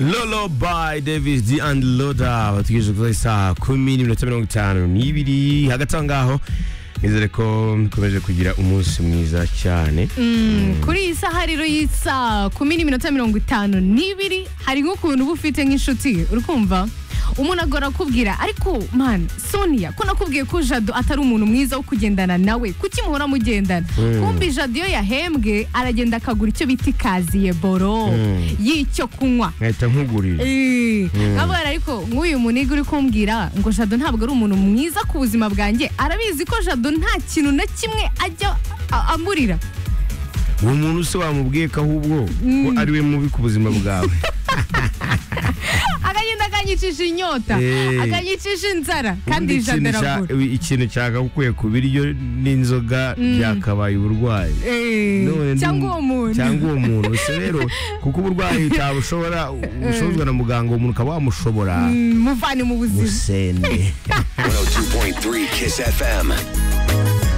Lolo by Davis D and Loda bategereje kuza isaha kumi n'iminota mirongo itanu n'ibiri hagati aho ngaho nizere ko mukomeje kugira umunsi mwiza cyane kuri iyi saha rero y'isa kumi n'iminota mirongo itanu n'ibiri hari nk'ukuntu uba ufite nk'inshuti uri kumva umuntu agora akubwira ariko man sonia ko nakubwiye ko jado atari umuntu mwiza wo kugendana nawe kuki muhora mugendana kumbi jado iyo yahembwe aragenda akagura icyo bita ikaziye boro Mm. y'icyo kunywa nkahita nkugurira nkabwira ariko nk'uyu muniga uri kumbwira ngo jado ntabwo ari umuntu mwiza ku buzima bwanjye arabizi ko jado nta kintu na kimwe ajya a- amurira uwo muntu se wamubwiye ko ahubwo ko ari we mubi ku buzima bwawe akagenda akanyicisha inyota Eh. akanyicisha inzara Ubundi kandi ikintu jado cya- aragura ikintu cyakagukuye ku biryo n'inzoga byakabaye uburwayi Eh, None ndi- cyangwa uwo muntu cyangwa uwo muntu gusa rero kuko uburwayi utabushobora ushobozwa na muganga uwo muntu ukaba wamushobora Mm, muvane mu buzima musende 102.3 Kiss FM.